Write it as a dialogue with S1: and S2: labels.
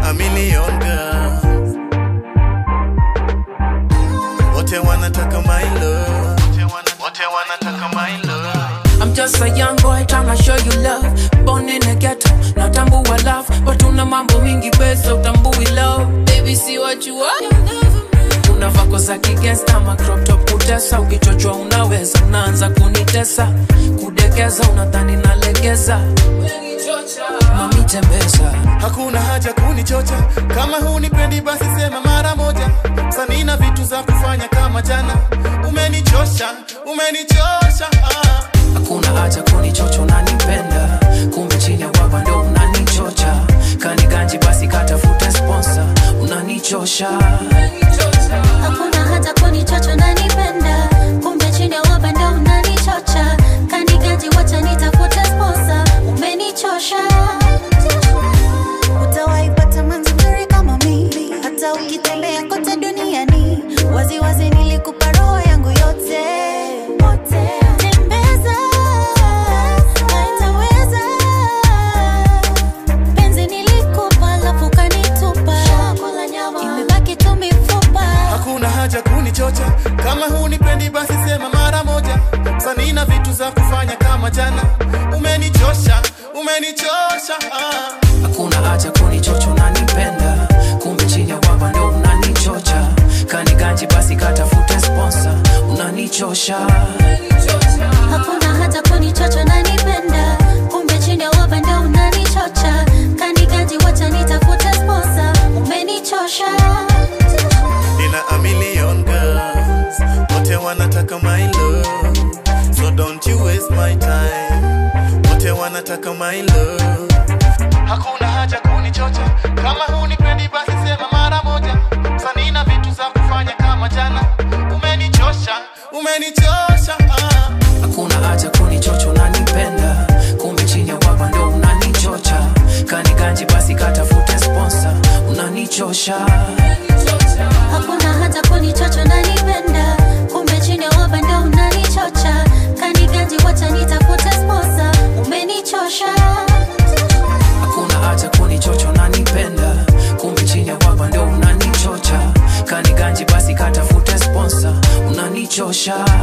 S1: a million girls wote wanataka my love wote wanataka my love
S2: I'm just a young boy trying to show you love. Born in the ghetto, natambua love. But una mambo mingi pesa utambui love. Baby, see what you are. Una vako za kigangsta, ma crop top kutesa. Ukichochwa unaweza, unaanza kunitesa. Kudekeza unadhani nalegeza. Mami tembeza.
S1: hakuna haja kunichocha kama hunipendi basi sema mara moja sanina vitu za kufanya kama jana umenichosha umenichosha ah.
S2: Hakuna haja kunichocha unanipenda. Kumbe chini ya waba ndo unanichocha. Kani ganji basi katafuta sponsor. Unanichosha.
S3: Hakuna hata kunichocho nanipenda, kumbe chini ya waba ndo unanichocha. Kanigaji wacha nitafute sponsor, umenichosha. Utawaipata manzi mzuri kama mimi, hata ukitembea kote duniani. Wazi wazi nilikupa roho yangu yote. Tembeza, haitaweza. Penzi nilikupa, alafu kanitupa. Imebaki tu mifupa.
S1: hakuna haja kunichocha kama hunipendi basi sema mara moja sanina vitu za kufanya kama jana umenichosha umenichosha ah.
S2: hakuna haja kunichocho unanipenda kumbe chini ya waba ndo unanichocha kani ganji basi katafute sponsor unanichosha
S3: Hakuna hata kunichocho nanipenda, kumbe chini ya waba ndo unanichocha. Kanigaji wacha nitafute sponsor, umenichosha.
S1: nina a million girls wote wanataka my love so don't you waste my time wote wanataka my love hakuna haja kunichocha kama hunipendi basi sema mara moja sanina vitu za kufanya kama jana umenichosha umenichosha ah.
S2: hakuna haja kunichocho unanipenda kumbe chini ya waba ndo unanichocha kani ganji basi katafute sponsor unanichosha
S3: Hakuna hata kunichocho nanipenda, kumbe chini ya waba ndo unanichocha. Kanigaji wacha nitafute sponsor, umenichosha.
S2: hakuna haja kunichocho unanipenda kumbe chini ya waba ndo unanichocha kani ganji basi katafute sponsor unanichosha